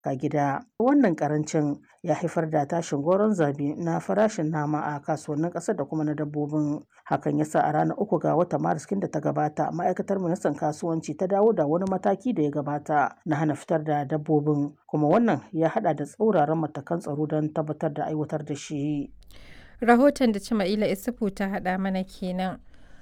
ga gida. Wannan karancin ya haifar da tashin goron zabi na farashin nama a kasuwannin ƙasar da kuma na dabbobin. Hakan ya sa a ranar uku ga watan Maris da ta gabata ma'aikatar ministan kasuwanci ta dawo da wani mataki da ya gabata na hana fitar da dabbobin kuma wannan ya hada da tsauraran matakan tsaro don tabbatar da aiwatar da shi. Rahoton da Cima'ila Isufu ta haɗa mana kenan.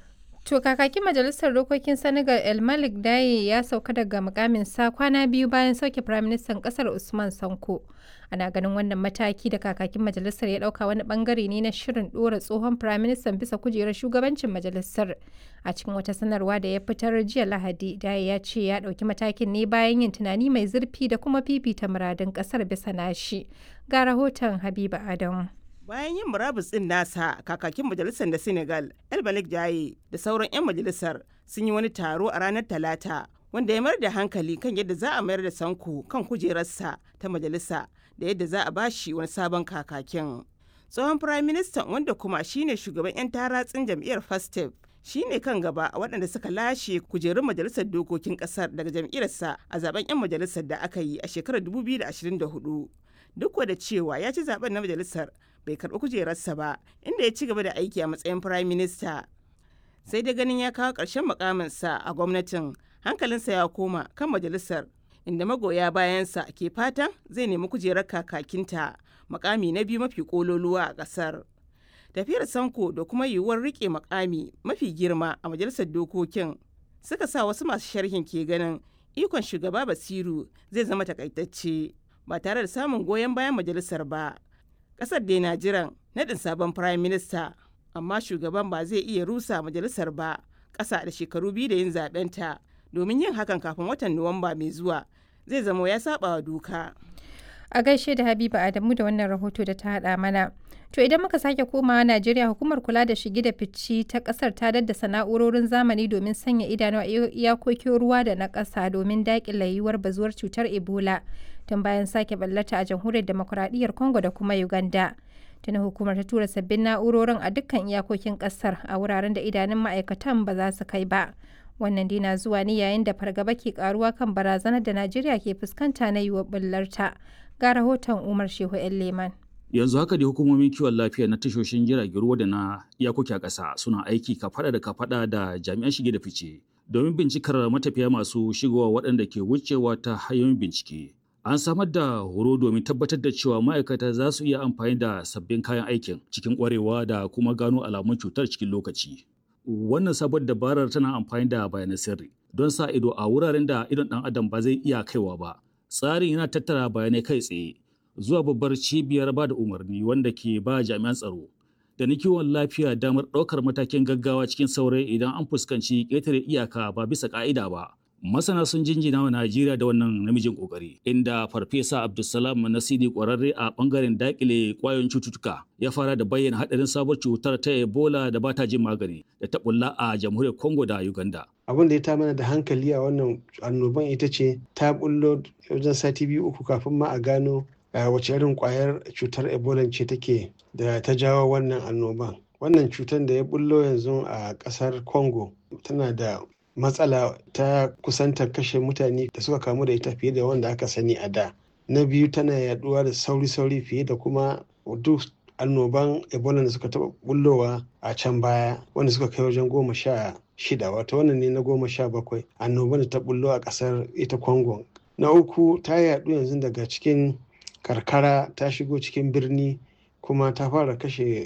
To kakakin majalisar dokokin Senegal El Malik Daye ya sauka daga mukamin sa kwana biyu bayan sauke firaministan kasar Usman Sanko. Ana ganin wannan mataki da kakakin majalisar ya dauka wani bangare ne na shirin dora tsohon firaministan bisa kujerar shugabancin majalisar. A cikin wata sanarwa da ya fitar jiya Lahadi, Daye ya ce ya dauki matakin ne bayan yin tunani mai zurfi da kuma fifita muradin kasar bisa nashi. Ga rahoton Habiba Adamu. bayan yin murabus din nasa kakakin majalisar da senegal el malik jaye da sauran 'yan majalisar sun yi wani taro a ranar talata wanda ya mayar da hankali kan yadda za a mayar da sanko kan kujerarsa ta majalisa da yadda za a bashi wani sabon kakakin tsohon prime minister wanda kuma shine shugaban 'yan taratsin jam'iyyar fastef shine kan gaba a waɗanda suka lashe kujerun majalisar dokokin ƙasar daga jam'iyyarsa a zaben 'yan majalisar da aka yi a shekarar 2024 duk da cewa ya ci zaben na majalisar bai karɓi kujerarsa ba inda ya ci gaba da aiki a matsayin prime minister sai dai ganin ya kawo ƙarshen mukaminsa a gwamnatin hankalinsa ya koma kan majalisar inda magoya bayansa ke fatan zai nemi kujerar kakakinta makami na biyu mafi kololuwa a ƙasar tafiyar sanko da kuma yiwuwar rike makami mafi girma a majalisar dokokin suka sa wasu masu sharhin ke ganin ikon shugaba basiru zai zama takaitacce ba tare da samun goyon bayan majalisar ba kasar dai na jiran naɗin sabon prime minister amma shugaban ba zai iya rusa majalisar ba ƙasa da shekaru biyu da yin zaɓenta domin yin hakan kafin watan nuwamba mai zuwa zai zama ya saba wa doka a gaishe da habiba adamu da wannan rahoto da ta haɗa mana to idan muka sake komawa najeriya hukumar kula da shige da fici ta kasar ta daddasa na'urorin zamani domin sanya idanu a iyakokin ruwa da na ƙasa domin daƙile yiwuwar bazuwar cutar ebola tun bayan sake ballata a jamhuriyar demokuraɗiyyar congo da kuma uganda tuni hukumar ta tura sabbin na'urorin a dukkan iyakokin ƙasar a wuraren da idanun ma'aikatan ba za su kai ba wannan dai na zuwa ne yayin da fargaba ke karuwa kan barazanar da najeriya ke fuskanta na yiwuwar bullarta ga rahoton umar shehu yan leman yanzu haka da hukumomin kiwon lafiya na tashoshin jiragen ruwa da na iyakoki a ƙasa suna aiki kafada da kafada da jami'an shige da fice domin bincikar matafiya masu shigowa waɗanda ke wucewa ta hanyoyin bincike an samar da horo domin tabbatar da cewa ma'aikata za su iya amfani da sabbin kayan aikin cikin ƙwarewa da kuma gano alamun cutar cikin lokaci wannan sabon dabarar tana amfani da bayanan sirri don sa ido a wuraren da idon ɗan adam ba zai iya kaiwa ba tsarin yana tattara bayanai kai tsaye zuwa babbar cibiyar ba da umarni wanda ke ba jami'an tsaro da na kiwon lafiya damar ɗaukar matakin gaggawa cikin saurayi idan an fuskanci ƙetare iyaka ba bisa ƙa'ida ba. Masana sun jinjina wa Najeriya da wannan namijin ƙoƙari, inda Farfesa Abdulsalam Nasidi ƙwararre a ɓangaren daƙile ƙwayoyin cututtuka ya fara da bayyana haɗarin sabuwar cutar ta Ebola da ba ta jin magani da ta ɓulla a jamhuriyar Congo da Uganda. abin da ya ta mana da hankali a wannan annoban ita ce ta bullo wajen sati biyu uku kafin ma a gano wace irin kwayar cutar ebola ce take da ta jawo wannan annoban wannan cutar da ya bullo yanzu a kasar congo tana da matsala ta kusanta kashe mutane da suka kamu da ita fiye da wanda aka sani a da na biyu tana yaduwa da sauri-sauri fiye da kuma duk annoban ebola da suka taba bullowa a can baya wanda suka kai wajen goma sha shida wato wannan ne na goma sha bakwai annoban da ta bullo a kasar ita congo na uku ta yadu yanzu daga cikin karkara ta shigo cikin birni kuma ta fara kashe